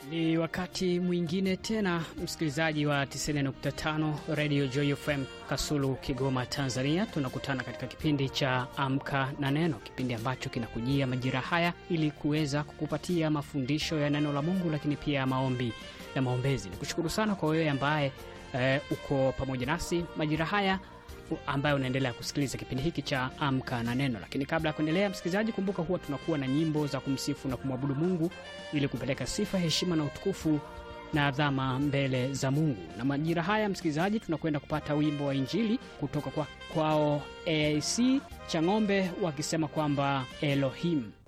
Ni wakati mwingine tena, msikilizaji wa 90.5 Radio Joy FM Kasulu, Kigoma, Tanzania. Tunakutana katika kipindi cha Amka na Neno, kipindi ambacho kinakujia majira haya ili kuweza kukupatia mafundisho ya neno la Mungu, lakini pia maombi na maombezi. Nikushukuru sana kwa wewe ambaye eh, uko pamoja nasi majira haya ambayo unaendelea kusikiliza kipindi hiki cha Amka na Neno. Lakini kabla ya kuendelea, msikilizaji, kumbuka huwa tunakuwa na nyimbo za kumsifu na kumwabudu Mungu ili kupeleka sifa, heshima na utukufu na adhama mbele za Mungu. Na majira haya, msikilizaji, tunakwenda kupata wimbo wa Injili kutoka kwa kwao AIC Chang'ombe wakisema kwamba Elohim